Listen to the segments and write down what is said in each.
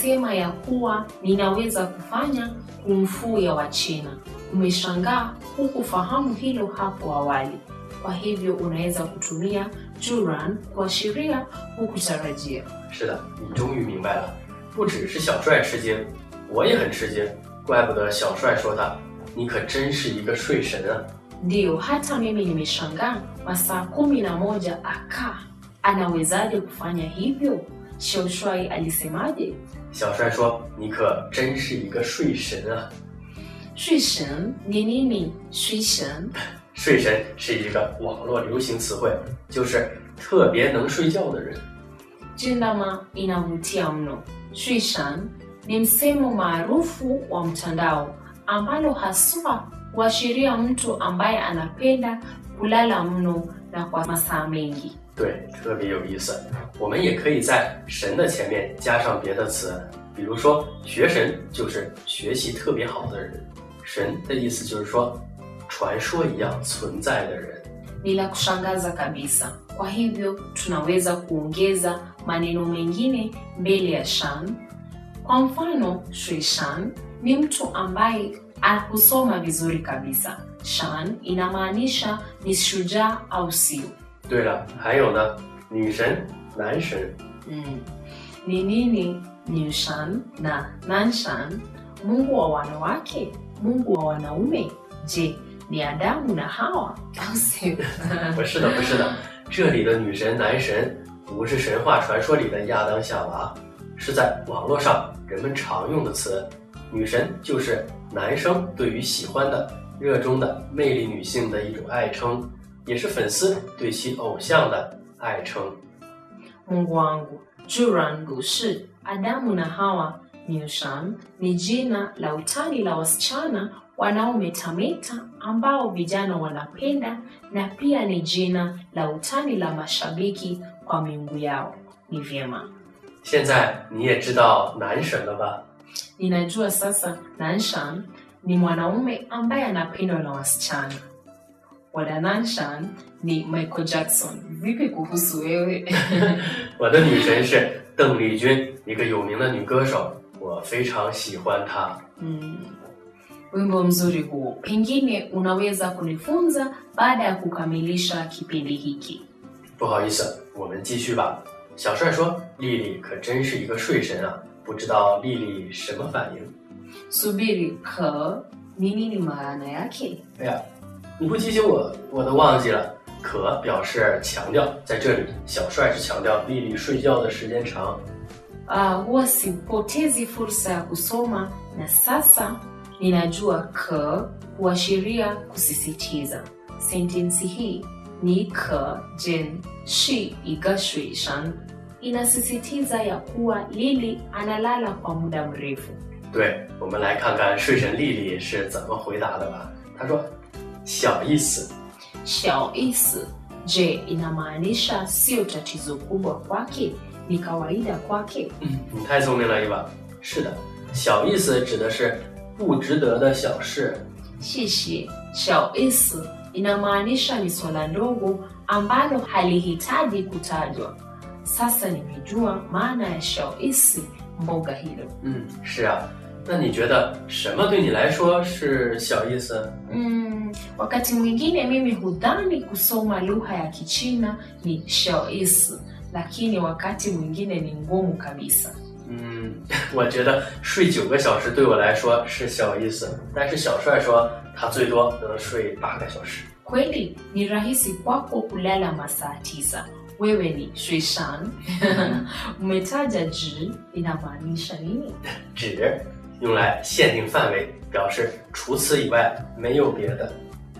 alisema ya kuwa ninaweza kufanya kumfu ya Wachina. Umeshangaa hukufahamu hilo hapo awali. Kwa hivyo unaweza kutumia juran kuashiria hukutarajia. 是的，你终于明白了，不只是小帅吃惊，我也很吃惊。怪不得小帅说他，你可真是一个睡神啊！ Ndiyo, hata mimi nimeshangaa. Masaa kumi na moja akaa, anawezaje kufanya hivyo? Shaushwai alisemaje? 小帅说：“你可真是一个睡神啊！ 睡神ni nini? 睡神睡神是一个网络流行词汇，就是特别能睡觉的人。 jindama inavutia mno. Shishan ni msemo maarufu wa mtandao ambalo haswa huashiria mtu ambaye anapenda kulala mno na kwa masaa mengi. 对，特别有意思。我们也可以在‘神’的前面加上别的词，比如说‘学神’就是学习特别好的人，‘神’的意思就是说传说一样存在的人。 Ni la kushangaza kabisa. Kwa hivyo tunaweza kuongeza maneno mengine mbele ya shan. Kwa mfano, shishan ni mtu ambaye husoma vizuri kabisa. Shan inamaanisha ni shujaa au sio. 对了，还有呢，女神、男神， Mm. Ni nini Nushan na Nanshan? Mungu wa wanawake, Mungu wa wanaume? Je, ni Adamu na Hawa au sio? 不是的，不是的，这里的女神、男神不是神话传说里的亚当夏娃，是在网络上人们常用的词。女神就是男生对于喜欢的、热衷的魅力女性的一种爱称，也是粉丝对其偶像的爱称。 Mungu wangu, Juran si Adamu na Hawa. Nushan ni jina la utani la wasichana wanaometameta ambao vijana wanapenda na pia ni jina la utani la mashabiki kwa miungu yao. Ni vyema. 现在你也知道男神了吧？ Ninajua sasa Nanshan ni mwanaume ambaye anapendwa na wasichana. Wada Nanshan ni Michael Jackson. Vipi kuhusu wewe? 我的女神是邓丽君，一个有名的女歌手，我非常喜欢她。 Mm. Wimbo mzuri huo, pengine unaweza kunifunza baada ya kukamilisha kipindi hiki. 不好意思，我们继续吧。小帅说：“丽丽可真是一个睡神啊，不知道丽丽什么反应 Subiri, ke ni nini maana yake? 哎呀，你不提醒我，我都忘记了。可表示强调，在这里，小帅是强调丽丽睡觉的时间长。 Ah, huwa sipotezi fursa ya kusoma na sasa ninajua ke huashiria kusisitiza. Sentensi hii ni ke jen shi iga shuishan inasisitiza ya kuwa Lili analala kwa muda mrefu. 对，我们来看看睡神丽丽是怎么回答的吧。她说：“小意思。 Xiao isi, je, inamaanisha sio tatizo kubwa kwake, ni kawaida kwake? ” 嗯，你太聪明了，伊娃。是的，小意思指的是不值得的小事。 Shishi, xiao isi inamaanisha ni swala ndogo ambalo halihitaji kutajwa. Sasa nimejua maana ya xiao isi, mboga hilo. 嗯，是啊。那你觉得什么对你来说是小意思？ Mm, wakati mwingine mimi hudhani kusoma lugha ya Kichina ni xiao isi, lakini wakati mwingine ni ngumu kabisa. 嗯，我觉得睡九个小时对我来说是小意思，但是小帅说他最多能睡八个小时。 Kweli ni rahisi kwako kulala masaa tisa. Wewe ni Shishan. Umetaja ji inamaanisha nini? 只用来限定范围，表示除此以外没有别的。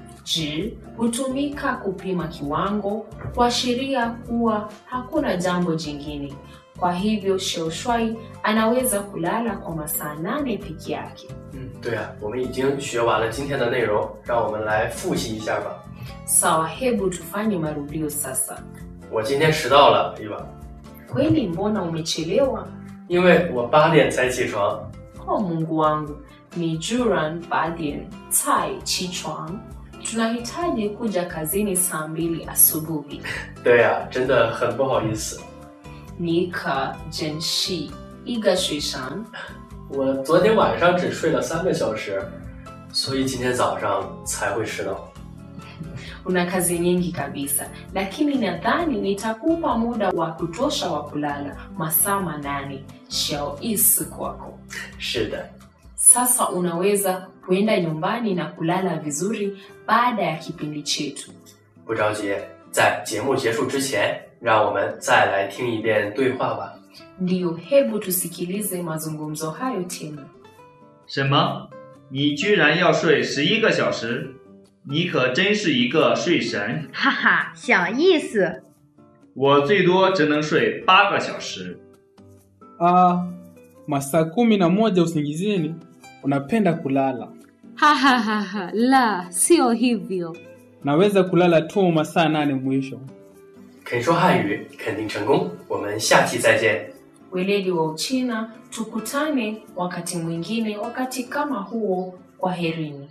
Ji hutumika kupima kiwango, kuashiria kuwa hakuna jambo jingine. Kwa hivyo Sheushwai anaweza kulala kwa masaa nane peke yake. 嗯，对啊，我们已经学完了今天的内容，让我们来复习一下吧。 Sawa, hebu tufanye marudio sasa. 我今天迟到了，对吧？ Kweli, mbona umechelewa? 因为我八点才起床。 Oh, Mungu wangu, ni Juran Badien Tai Chichuang. Tunahitaji kuja kazini saa mbili asubuhi. 对呀、真的很不好意思。 Nika Jenshi 一个睡上。 我昨天晚上只睡了三个小时，所以今天早上才会迟到。 Una kazi nyingi kabisa, lakini nadhani nitakupa muda wa kutosha wa kulala masaa manane. Xiao isi kwako. 是的， Sasa unaweza kuenda nyumbani na kulala vizuri baada ya kipindi chetu. 不着急，在节目结束之前，让我们再来听一遍对话吧。 Ndiyo, hebu tusikilize mazungumzo hayo tena. 什么？你居然要睡十一个小时？你可真是一个睡神！ 哈哈，小意思。 我最多只能睡八个小时。 Ah, masaa kumi na moja usingizini, unapenda kulala. Ha ha ha ha, la, sio hivyo. Naweza kulala tu masaa nane mwisho. 肯说汉语，肯定成功。我们下期再见。 Weledi wa Uchina, tukutane wakati mwingine, wakati kama huo. Kwaherini.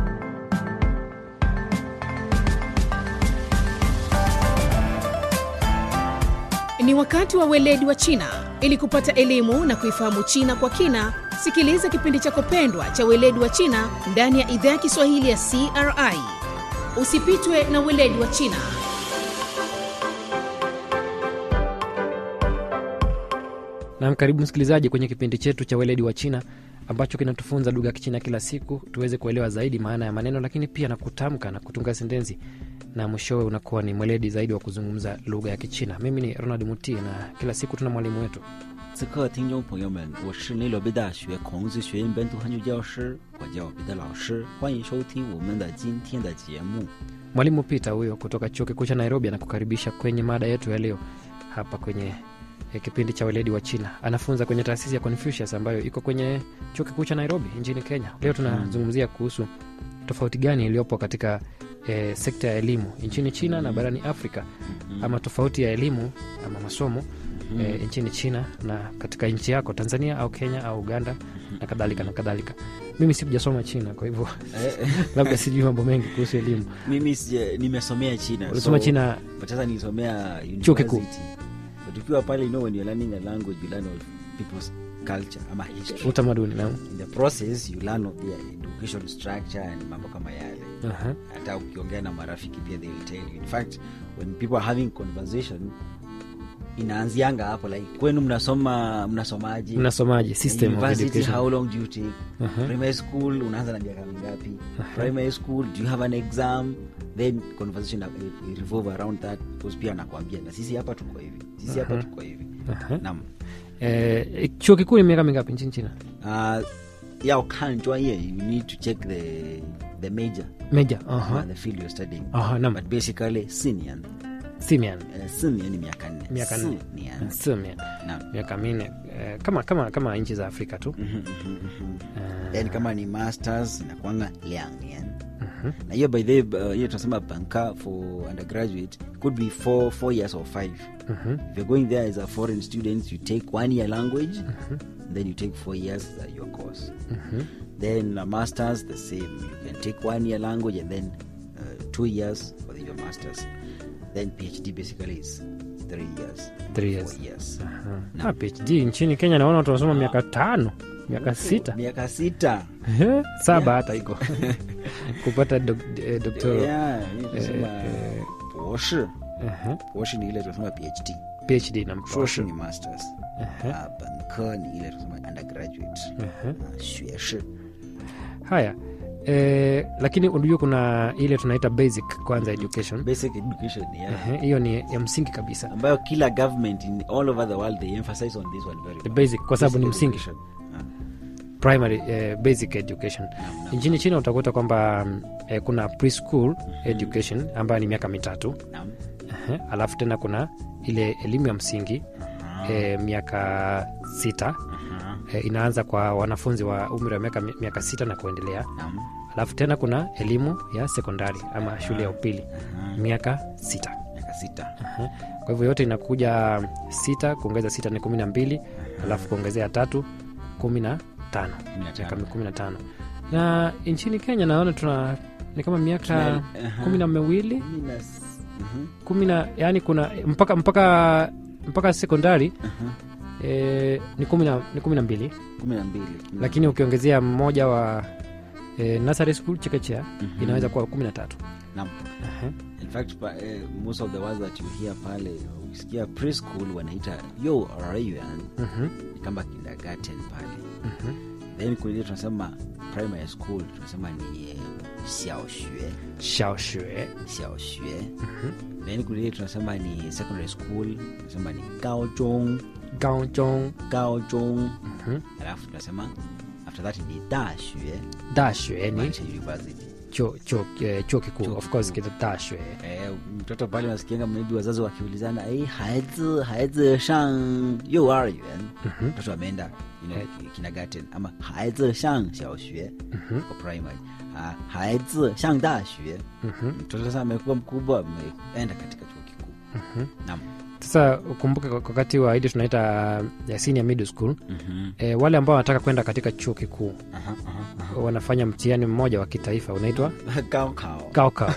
Ni wakati wa weledi wa China. Ili kupata elimu na kuifahamu China kwa kina, sikiliza kipindi chako pendwa cha weledi wa China ndani ya idhaa ya Kiswahili ya CRI. Usipitwe na weledi wa China. Nam, karibu msikilizaji kwenye kipindi chetu cha weledi wa China ambacho kinatufunza lugha ya Kichina kila siku tuweze kuelewa zaidi maana ya maneno, lakini pia na kutamka na kutunga sentensi, na mwishowe unakuwa ni mweledi zaidi wa kuzungumza lugha ya Kichina. Mimi ni Ronald Muti na kila siku tuna mwalimu wetu 此刻，听众朋友们，我是内罗毕大学孔子学院本土汉语教师，我叫彼得老师，欢迎收听我们的今天的节目。 mwalimu Peter huyo kutoka chuo kikuu cha Nairobi anakukaribisha kwenye mada yetu ya leo hapa kwenye eh, kipindi cha weledi wa China. Anafunza kwenye taasisi ya Confucius ambayo iko kwenye chuo kikuu cha Nairobi nchini Kenya. Leo tunazungumzia kuhusu tofauti gani iliyopo katika eh, sekta ya elimu nchini China na barani Afrika, ama tofauti ya elimu ama masomo eh, nchini China na katika nchi yako Tanzania au Kenya au Uganda na kadhalika na kadhalika. Mimi sijasoma China, kwa hivyo labda sijui mambo mengi kuhusu elimu. Mimi sija- nimesomea China. Ulisoma so- China but sasa nilisomea Chuo kikuu. university. But ukiwa pale, you know, when you're learning a language, you learn of people's culture ama history. utamaduni na In the process, you learn of their education structure and mambo kama yale. Aha. hata ukiongea na marafiki pia they will tell you. In fact, when people are having conversation inaanzianga hapo like kwenu mnasoma mnasomaje mnasomaje system of university education how long do you take Aha. primary school unaanza na miaka mingapi primary school do you have an exam then conversation uh, uh, revolve around that because pia anakwambia na sisi hapa tuko hivi sisi hapa Aha. tuko hivi Aha. nam Eh, chuo kikuu ni miaka mingapi nchini China? uh, ya ukanjwa ye you need to check the the major Meja. uh, Aha. the field you're studying Aha, naam. but basically senior Simian. uh, senior ni miaka nne Miaka nne. Senior. Simian. Naam. Miaka minne. Eh, kama kama kama nchi za Afrika tu. Mhm, mhm, mhm. Eh, then kama ni masters inakwanga liang mhm. na hiyo by the uh, hiyo tunasema banka for undergraduate could be four, four years or five Mhm. if you're going there as a foreign student you take one year language then you take four years uh, your course Mhm. then a masters the same you can take one year language and then uh, two years for your masters then phd basically is three years Three years. four years Aha. Ah, PhD nchini Kenya naona watu wanasoma miaka tano, miaka sita. miaka sita Eh, saba hata iko. Kupata dok, eh, doctoral. yeah, hii tunasema eh, 博士 Aha. 博士ni ile tunasema phd PhD na 硕士 mposho. ni masters Aha. Ah, 本科ni ile tunasema undergraduate Aha. Ah, 学士 Haya. Eh, lakini unajua kuna ile tunaita basic kwanza education. basic education yeah. Ehe, hiyo ni ya msingi kabisa. ambayo kila government in all over the world they emphasize on this one very The much. basic kwa sababu ni Basic msingi. education. Ah, primary eh, basic education naam, naam, nchini china utakuta kwamba mm, eh, kuna preschool education ambayo ni miaka mitatu naam. Ehe, alafu tena kuna ile elimu ya msingi Aha, eh, miaka sita aha, eh, inaanza kwa wanafunzi wa umri wa miaka, miaka sita na kuendelea naam, alafu tena kuna elimu ya sekondari ama shule ya upili aha. miaka sita miaka sita kwa hivyo yote inakuja sita kuongeza sita ni kumi na mbili alafu kuongezea tatu kumi na tano Kumi na miaka tano. kumi na tano na nchini kenya naona tuna ni kama miaka Tuna- aha. kumi na miwili Kumi na s- mhm, kumi na yani kuna mpaka mpaka mpaka sekondari aha. e, ni kumi na ni kumi na mbili kumi na mbili lakini ukiongezea mmoja wa e, nursery school chekechea Mhm. inaweza kuwa kumi na tatu Naam. Aha. in fact pa, eh, most of the words that you hear pale ukisikia preschool wanaita yo rayuan Mhm, ni kama kindergarten pale mhm. then kuile tunasema primary school tunasema ni eh, xiaoxue Xiaoxue. xiaoxue Mhm. then kuile tunasema ni secondary school tunasema ni gaozhong Gaozhong. gaozhong Mhm. alafu tunasema after that ni dashue Dashue ni maanisha university chuo chuo eh, chuo kikuu Chuo of course kikuu. kita dashue Eh, mtoto pale unasikianga maybe wazazi wakiulizana eh, haizi haizi shang幼儿园 Mhm. mtoto ameenda you know, Eh. kindergarten ama haizi shang 小学 Mhm. kwa primary ah, haizi shang 大学 Mhm. mtoto sasa amekuwa mkubwa ameenda katika chuo kikuu Mhm. naam sasa ukumbuke kwa- wakati wa ile tunaita ya senior middle school Mhm. e, wale ambao wanataka kwenda katika chuo kikuu Aha, aha, aha. wanafanya mtihani mmoja wa kitaifa unaitwa Gaokao. gaokao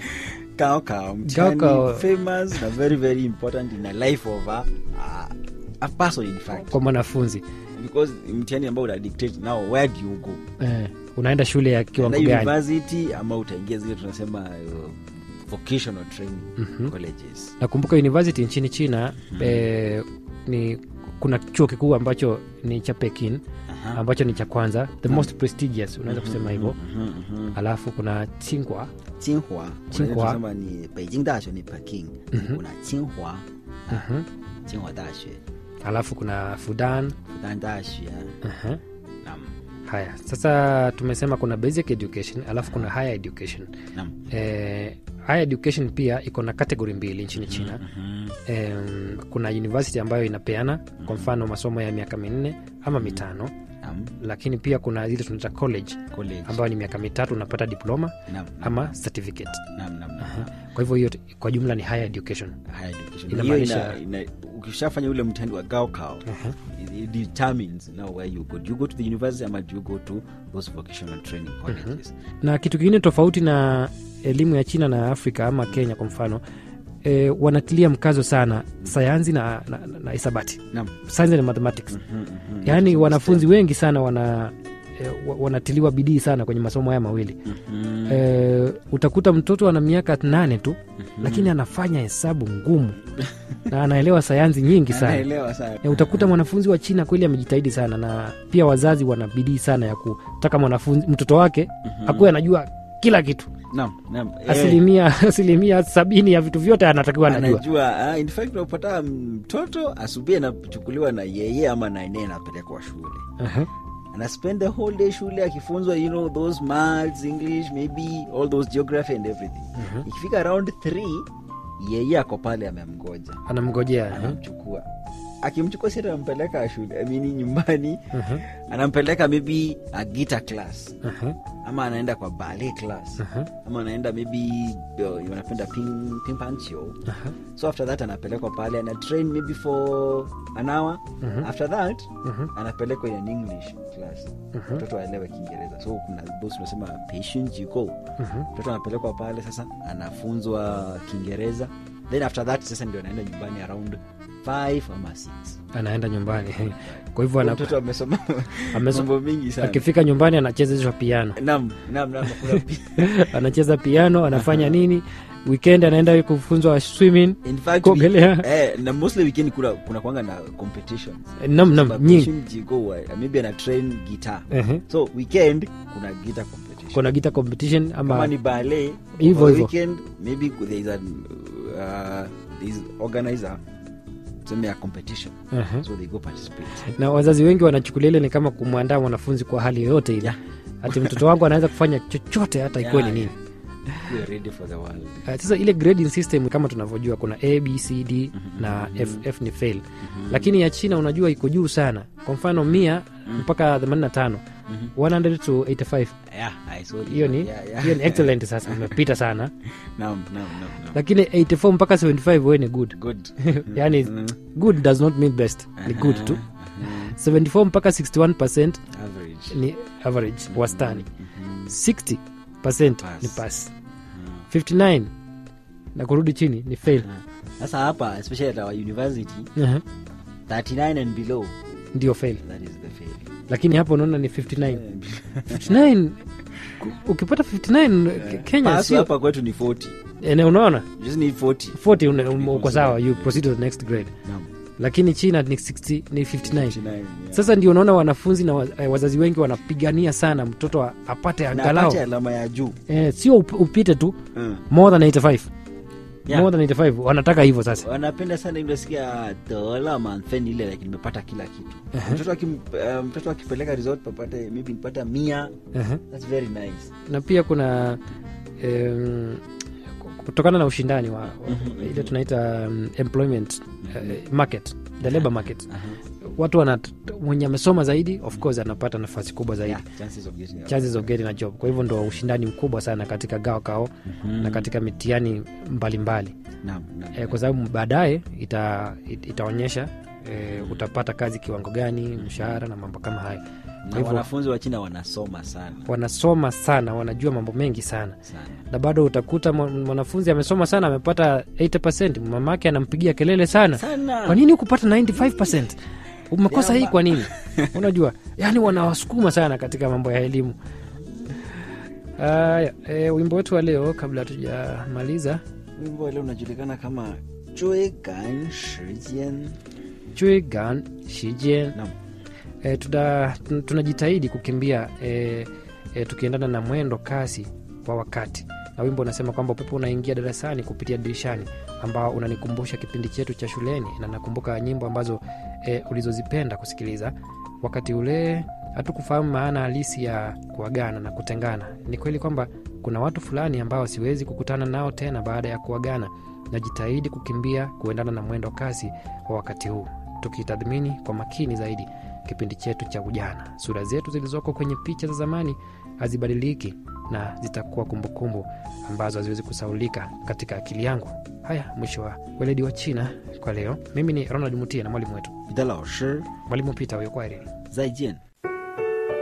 Gaokao, mtihani Gaokao. famous na very very important in the life of a, a, a person in fact kwa mwanafunzi because mtihani ambao una dictate now where do you go eh, unaenda shule ya kiwango Unaenda gani university ama utaingia zile tunasema uh, vocational training Mhm. colleges nakumbuka university nchini china eh, ni kuna chuo kikuu ambacho ni cha pekin Aha. ambacho ni cha kwanza the most prestigious unaweza Mhm, kusema hivyo mhm, mhm. alafu kuna tsinghua Tsinghua Tsinghua. tunasema ni Beijing 大学 ni Peking Mhm. kuna Tsinghua Mhm. Tsinghua 大学 alafu kuna fudan Fudan 大学 Aha. naam haya sasa tumesema kuna basic education alafu kuna higher education naam eh, higher education pia iko na kategori mbili nchini china Mhm. em, kuna university ambayo inapeana kwa mfano masomo ya miaka minne ama mitano naam lakini pia kuna zile tunaita college college ambayo ni miaka mitatu unapata diploma naam naam, ama certificate naam naam naam kwa hivyo hiyo kwa jumla ni higher education higher education Inamaanisha- hiyo ina, ina, ukishafanya ule mtihani wa gaokao Aha. it, it determines now where you go do you go to the university ama do you go to those vocational training colleges na kitu kingine tofauti na elimu ya china na afrika ama kenya kwa mfano e, wanatilia mkazo sana sayansi na, na, na, na hisabati naam science and mathematics Mhm, mhm. yaani So, wanafunzi wengi sana wana e, wa- wanatiliwa bidii sana kwenye masomo haya mawili Mhm. e, utakuta mtoto ana miaka nane tu lakini anafanya hesabu ngumu na anaelewa sayansi nyingi sana Anaelewa sana e, utakuta mwanafunzi wa china kweli amejitahidi sana na pia wazazi wana bidii sana ya kutaka mwanafunzi mtoto wake akuwe anajua kila kitu naam naam Eh, asilimia asilimia sabini ya vitu vyote anatakiwa anajua anajua ah, in fact unapata mtoto asubuhi anachukuliwa na yeye ama na nene anapelekwa shule Aha. ana spend the whole day shule akifunzwa you know those maths english maybe all those geography and everything ikifika around 3 yeye ako pale amemgoja anamngojea aha. anamchukua akimchukua si anampeleka shule amini nyumbani Aha. anampeleka maybe a guitar class Aha. ama anaenda kwa ballet class Aha. ama anaenda maybe uh, wanapenda ping, ping pancho Aha. so after that anapelekwa pale ana train maybe for an hour Mhm. after that Mhm. anapelekwa in an english class Mhm. mtoto aelewe kiingereza so kuna those tunasema patient you go Mhm. mtoto anapelekwa pale sasa anafunzwa kiingereza then after that sasa ndio anaenda nyumbani around 5 ama 6 anaenda nyumbani kwa hivyo ana- mtoto amesoma Ameso- mambo mingi sana akifika nyumbani anachezeshwa piano nam nam nam kuna pi- anacheza piano anafanya nini weekend anaenda kufunzwa swimming in fact Kuogelea. we, eh, na mostly weekend kuna kuna kwanga na competitions nam nam Sababu nyingi patient you go, uh, maybe ana train guitar Ehe. so weekend kuna guitar competition kuna gita competition kama ama ni ballet Hivyo over the hivyo. weekend maybe there is an uh, there is organizer tuseme a competition Aha. so they go participate na wazazi wengi wanachukulia ile ni kama kumwandaa mwanafunzi kwa hali yoyote ile Yeah. hati mtoto wangu anaweza kufanya chochote hata ikuwe ni Yeah, nini we are ready for the world Uh, sasa ile grading system kama tunavyojua kuna a b c d na f, f ni fail lakini ya china unajua iko juu sana kwa mfano mia mpaka 85 100 to 85 yeah i saw it. hiyo ni yeah, yeah. hiyo ni excellent sasa umepita sana naam naam naam naam lakini 84 mpaka 75 we ni good good yani good does not mean best ni good tu 74 mpaka 61 percent average ni average wastani 60 percent Pass. ni pass 59 na kurudi chini ni fail sasa hapa especially at our university Aha. 39 and below ndio fail that is the fail lakini hapo unaona ni 59 59 ku- ukipata 59 Ke- kenya Pass sio hapa kwetu ni 40 ene unaona You just need 40 40 una- um, uko sawa you proceed to the next grade Naam. lakini china ni 60 ni 59 59, yeah. sasa ndio unaona wanafunzi na wa- eh, wazazi wengi wanapigania sana mtoto a- apate Na angalau apate alama ya juu eh, sio up- upite tu Mm. more than 85 Yeah. more than 85 wanataka hivyo sasa wanapenda sana ilosikia dola manfen ile like nimepata kila kitu mtoto akim, uh, mtoto akipeleka resort papate maybe nipata mia uh-huh. that's very nice na pia kuna um, kutokana na ushindani wa, wa ile tunaita um, employment uh, market the labor market watu wana mwenye amesoma zaidi of course anapata nafasi kubwa zaidi yeah, chances of getting a- chances of getting a job kwa hivyo ndo ushindani mkubwa sana katika gao kao na katika mitihani mbalimbali Naam, naam. e, kwa sababu baadaye ita, it, itaonyesha e, utapata kazi kiwango gani mshahara na mambo kama hayo na kwa hivyo wanafunzi wa china wanasoma sana wanasoma sana wanajua mambo mengi sana sana na bado utakuta mwa- mwanafunzi amesoma sana amepata 80 mamake anampigia kelele sana sana kwa nini hukupata 95 umekosa hii kwa nini unajua yani wanawasukuma sana katika mambo ya elimu haya e, wimbo wetu wa leo kabla hatujamaliza wimbo leo unajulikana kama追赶时间 chwegan shijen Naam. e, tuna, tun- tunajitahidi kukimbia e, e, tukiendana na mwendo kasi wa wakati na wimbo unasema kwamba upepo unaingia darasani kupitia dirishani ambao unanikumbusha kipindi chetu cha shuleni na nakumbuka nyimbo ambazo e, ulizozipenda kusikiliza wakati ule hatukufahamu maana halisi ya kuagana na kutengana ni kweli kwamba kuna watu fulani ambao siwezi kukutana nao tena baada ya kuagana najitahidi kukimbia kuendana na mwendo kasi wa wakati huu tukitathmini kwa makini zaidi kipindi chetu cha ujana sura zetu zilizoko kwenye picha za zamani hazibadiliki na zitakuwa kumbukumbu ambazo haziwezi kusaulika katika akili yangu haya mwisho wa weledi wa china kwa leo mimi ni ronald mutia na mwalimu wetu 你的老师 mwalimu pita huyo kwaherini 再见